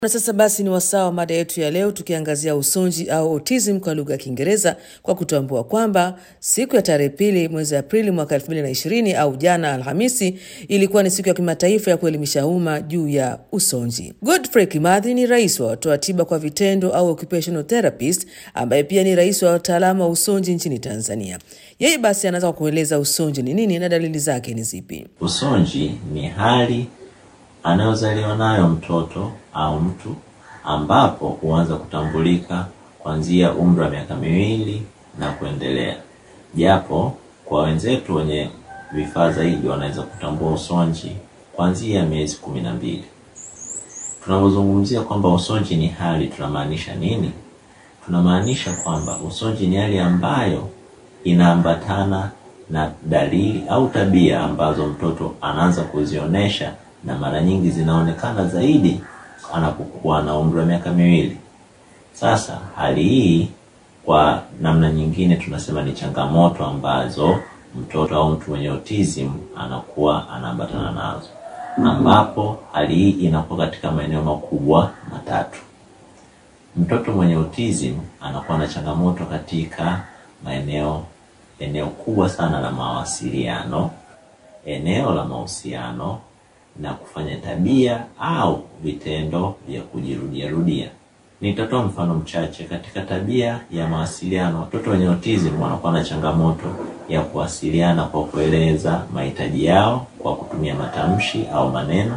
Na sasa basi ni wasaa wa mada yetu ya leo tukiangazia usonji au autism kwa lugha ya Kiingereza kwa kutambua kwamba siku ya tarehe pili mwezi Aprili mwaka 2020 au jana Alhamisi ilikuwa ni siku ya kimataifa ya kuelimisha umma juu ya usonji. Godfrey Kimathi ni rais wa watoa tiba kwa vitendo au occupational therapist ambaye pia ni rais wa wataalamu wa usonji nchini Tanzania. Yeye basi anaweza kueleza usonji ni nini na dalili zake ni zipi. Usonji ni hali anayozaliwa nayo mtoto au mtu ambapo huanza kutambulika kuanzia umri wa miaka miwili na kuendelea, japo kwa wenzetu wenye vifaa zaidi wanaweza kutambua usonji kuanzia miezi kumi na mbili. Tunapozungumzia kwamba usonji ni hali, tunamaanisha nini? Tunamaanisha kwamba usonji ni hali ambayo inaambatana na dalili au tabia ambazo mtoto anaanza kuzionyesha na mara nyingi zinaonekana zaidi anapokuwa na umri wa miaka miwili. Sasa hali hii kwa namna nyingine tunasema ni changamoto ambazo mtoto au mtu mwenye autism anakuwa anaambatana nazo, ambapo hali hii inakuwa katika maeneo makubwa matatu. Mtoto mwenye autism anakuwa na changamoto katika maeneo eneo kubwa sana la mawasiliano, eneo la mahusiano na kufanya tabia au vitendo vya kujirudia rudia. Nitatoa mfano mchache. Katika tabia ya mawasiliano, watoto wenye autism wanakuwa na changamoto ya kuwasiliana kwa kueleza mahitaji yao kwa kutumia matamshi au maneno.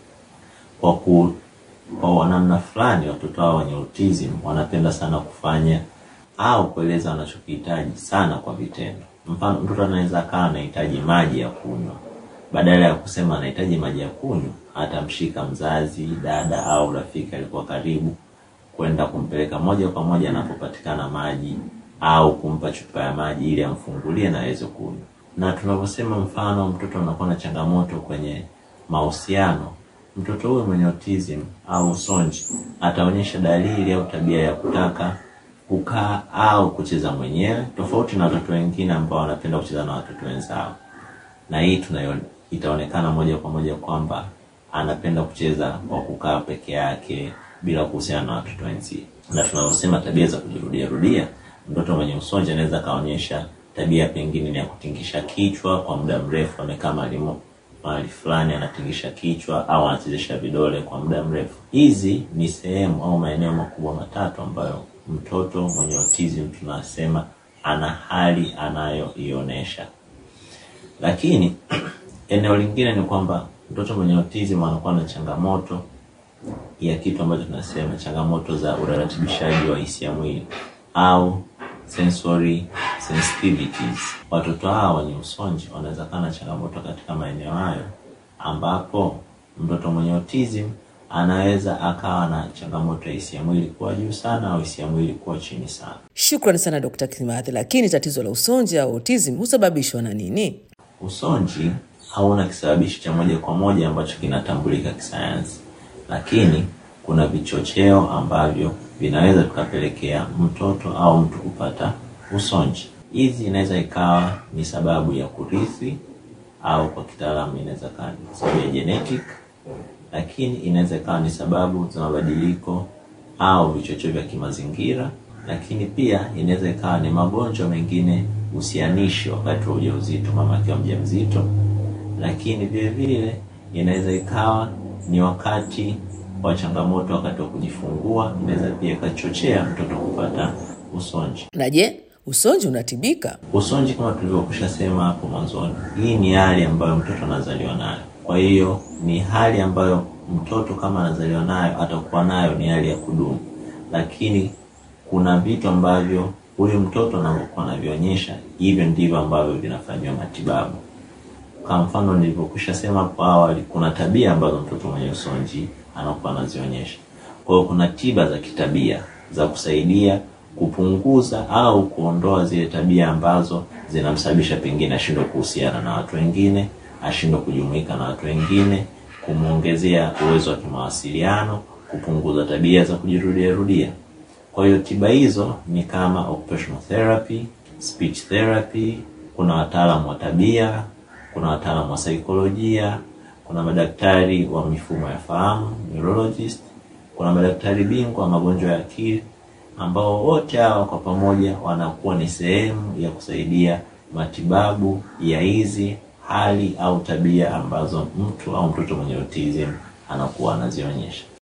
Kwa ku, kwa namna fulani, watoto hao wenye autism wanapenda sana kufanya au kueleza wanachokihitaji sana kwa vitendo. Mfano, mtoto anaweza akawa anahitaji maji ya kunywa badala ya kusema anahitaji maji ya kunywa, atamshika mzazi, dada au rafiki alikuwa karibu, kwenda kumpeleka moja kwa moja anapopatikana maji au kumpa chupa ya maji ili amfungulie na aweze kunywa. Na tunaposema mfano mtoto anakuwa na changamoto kwenye mahusiano, mtoto huyo mwenye autism au usonji ataonyesha dalili au tabia ya kutaka kukaa au kucheza mwenyewe, tofauti na watoto wengine ambao wanapenda kucheza na watoto wenzao, na hii tunayo itaonekana moja kwa moja kwamba anapenda kucheza kwa kukaa peke yake bila kuhusiana na watoto wenzie. Na tunavyosema tabia za kujirudia rudia, mtoto mwenye usonji anaweza kaonyesha tabia pengine ni ya kutingisha kichwa kwa muda mrefu, amekaa mahali fulani anatingisha kichwa au anachezesha vidole kwa muda mrefu. Hizi ni sehemu au maeneo makubwa matatu ambayo mtoto mwenye autism tunasema ana hali anayoionyesha, lakini eneo lingine ni kwamba mtoto mwenye autism anakuwa na changamoto ya kitu ambacho tunasema changamoto za uratibishaji wa hisia mwili au sensory sensitivities. Watoto hawa wenye usonji wanaweza kuwa na changamoto katika maeneo hayo, ambapo mtoto mwenye autism anaweza akawa na changamoto ya hisia mwili kuwa juu sana au hisia mwili kuwa chini sana. Shukrani sana Dkt. Kimathi. Lakini tatizo la usonji au autism husababishwa na nini? Usonji hauna kisababishi cha moja kwa moja ambacho kinatambulika kisayansi, lakini kuna vichocheo ambavyo vinaweza tukapelekea mtoto au mtu kupata usonji. Hizi inaweza ikawa ni sababu ya kurithi au kwa kitaalamu inaweza ikawa ni sababu ya genetic, lakini inaweza ikawa ni sababu za mabadiliko au vichocheo vya kimazingira, lakini pia inaweza ikawa ni magonjwa mengine husianishi wakati wa ujauzito, mama akiwa mjamzito lakini vile vile inaweza ikawa ni wakati wa changamoto wakati wa kujifungua, inaweza pia ikachochea mtoto kupata usonji. Na je, usonji unatibika? Usonji kama tulivyokwisha sema hapo mwanzoni, hii ni hali ambayo mtoto anazaliwa nayo. Kwa hiyo ni hali ambayo mtoto kama anazaliwa nayo atakuwa nayo, ni hali ya kudumu, lakini kuna vitu ambavyo huyu mtoto anavyokuwa anavionyesha, hivyo ndivyo ambavyo vinafanyiwa matibabu. Kwa mfano nilivyokwisha sema hapo awali, kuna tabia ambazo mtoto mwenye usonji anakuwa anazionyesha. Kwa hiyo kuna tiba za kitabia za kusaidia kupunguza au kuondoa zile tabia ambazo zinamsababisha pengine ashindwe kuhusiana na watu wengine, ashindwe kujumuika na watu wengine, kumwongezea uwezo wa kimawasiliano, kupunguza tabia za kujirudia rudia. Kwa hiyo tiba hizo ni kama occupational therapy, speech therapy, kuna wataalamu wa tabia kuna wataalamu wa saikolojia, kuna madaktari wa mifumo ya fahamu neurologist, kuna madaktari bingwa wa magonjwa ya akili ambao wote hawa kwa pamoja wanakuwa ni sehemu ya kusaidia matibabu ya hizi hali au tabia ambazo mtu au mtoto mwenye autism anakuwa anazionyesha.